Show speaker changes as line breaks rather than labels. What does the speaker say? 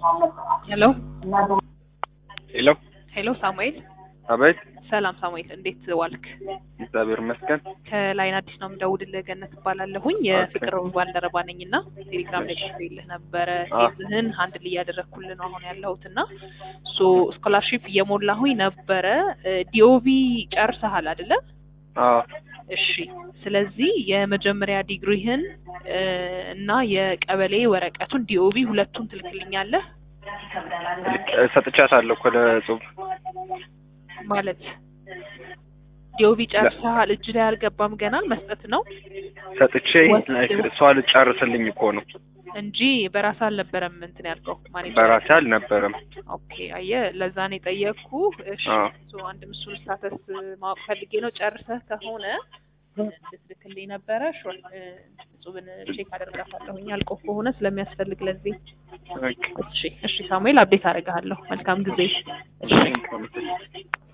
ሄሎ
ሄሎ
ሄሎ ሳሙኤል
አቤት።
ሰላም ሳሙኤል እንዴት ዋልክ?
እግዚአብሔር ይመስገን።
ከላይን አዲስ ነው የምደውልልህ ገነት እባላለሁኝ የፍቅር ባልደረባ ነኝ እና ቴሌግራም ላይ ጽፌልህ ነበረ
አዎ።
ኬዝህን ሀንድል እያደረግኩልህ ነው አሁን ያለሁት እና ሶ ስኮላርሺፕ እየሞላሁኝ ነበረ ዲኦቪ ጨርሰሃል አይደለ?
አዎ
እሺ ስለዚህ የመጀመሪያ ዲግሪህን እ፣ እና የቀበሌ ወረቀቱን ዲኦቪ ሁለቱን ትልክልኛለህ
ልክ ሰጥቻታለሁ እኮ ለጽሁፍ
ማለት ዲኦቪ ጨርሰሃል እጅ ላይ አልገባም ገና መስጠት ነው
ሰጥቼ እሷ ልጨርስልኝ እኮ ነው።
እንጂ በራስ አልነበረም እንትን ያልከው ማለት
በራሴ አልነበረም።
ኦኬ አየህ ለዛ ነው የጠየቅኩ እሺ
አዎ።
ሶ አንድ ምስሉ ስታተስ ማወቅ ፈልጌ ነው ጨርሰህ ከሆነ እንድትልክልኝ ነበረ ሾር እጹብን ቼክ አደርጋታለሁኝ አልቆ ከሆነ ስለሚያስፈልግ ለዚህ
ኦኬ።
እሺ እሺ ሳሙኤል አብዴት አደርግሃለሁ መልካም ጊዜ እሺ
እሺ